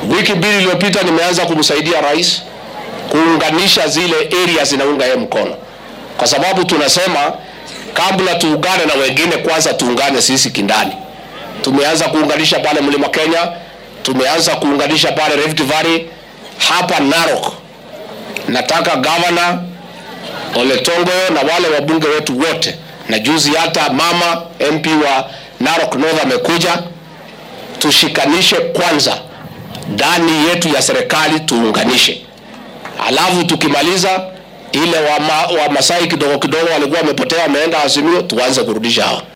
Wiki mbili iliyopita nimeanza kumsaidia rais kuunganisha zile areas zinaunga yeye mkono, kwa sababu tunasema kabla tuungane na wengine, kwanza tuungane sisi kindani. Tumeanza kuunganisha pale Mlima Kenya, tumeanza kuunganisha pale Rift Valley, hapa Narok. Nataka gavana Ole Tongoyo na wale wabunge wetu wote, na juzi hata mama MP wa Narok North amekuja, tushikanishe kwanza ndani yetu ya serikali, tuunganishe, alafu tukimaliza ile wa, ma, wa Masai kidogo kidogo walikuwa wamepotea wameenda Azimio, tuanze kurudisha hao.